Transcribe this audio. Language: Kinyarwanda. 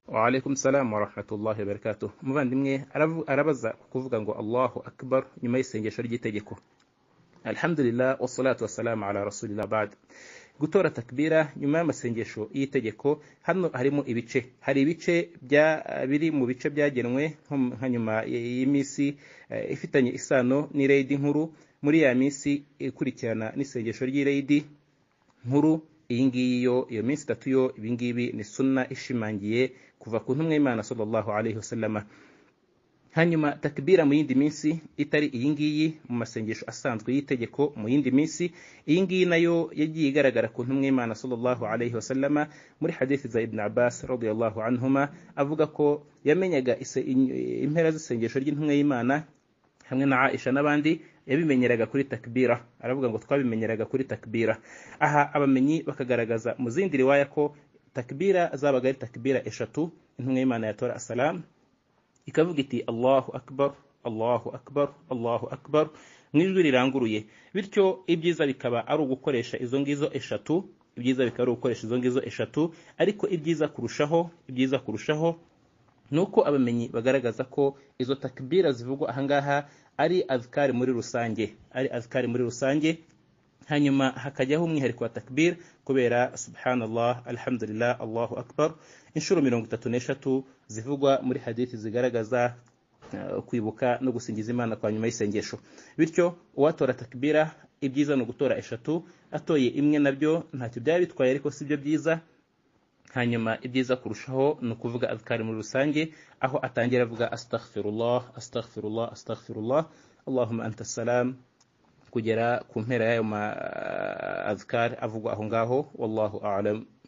waalaikum salamu warahmatullahi wabarakatuh umuvandimwe arabaza kuvuga ngo allahu akbar nyuma y'isengesho ry'itegeko alhamdulillah wassalatu wassalamu ala rasulillah bad gutora takbira nyuma y'amasengesho y'itegeko hano harimo ibice hari ibice bya biri mu bice byagenwe nka nyuma y'iminsi eh, ifitanye isano n'ireyidi nkuru muri ya minsi ikurikirana n'isengesho ry'ireyidi nkuru iyi ngiyi yo iyo minsi itatu yo ibi ngibi ni sunna ishimangiye kuva ku ntumwa y'imana sallallahu alaihi wasallama hanyuma takbira mu yindi minsi itari iyi ngiyi mu masengesho asanzwe y'itegeko mu yindi minsi iyi ngiyi nayo yagiye igaragara ku ntumwa y'imana sallallahu alaihi wasallama muri hadithi za ibn abbas radiyallahu anhuma avuga ko yamenyaga impera z'isengesho ry'intumwa y'imana hamwe na aisha n'abandi yabimenyeraga kuri takbira aravuga ngo twabimenyeraga kuri takbira aha abamenyi bakagaragaza mu zindi riwaya ko takbira zabaga ari takbira eshatu intumwa y'imana yatora asalamu ikavuga iti allahu akbar allahu akbar allahu akbar mu ijwi riranguruye bityo ibyiza bikaba ari ugukoresha izo ngizo eshatu ibyiza bikaba ari ugukoresha izo ngizo eshatu ariko ibyiza kurushaho ibyiza kurushaho ni uko abamenyi bagaragaza ko izo takbira zivugwa ahangaha ari azikari muri rusange ari azikari muri rusange hanyuma hakajyaho umwihariko wa takbir kubera subhanallah alhamdulillah allahu akbar inshuro mirongo itatu n'eshatu zivugwa muri hadithi zigaragaza kwibuka no gusingiza imana kwa nyuma y'isengesho bityo uwatora takbira ibyiza ni ugutora eshatu atoye imwe nabyo ntacyo byaba bitwaye ariko si byo byiza hanyuma ibyiza kurushaho ni ukuvuga azikari muri rusange aho atangira avuga astaghfirullah astaghfirullah astaghfirullah allahumma anta salam kugera ku mpera y'ayo ma azikari avugwa aho ngaho wallahu a'lam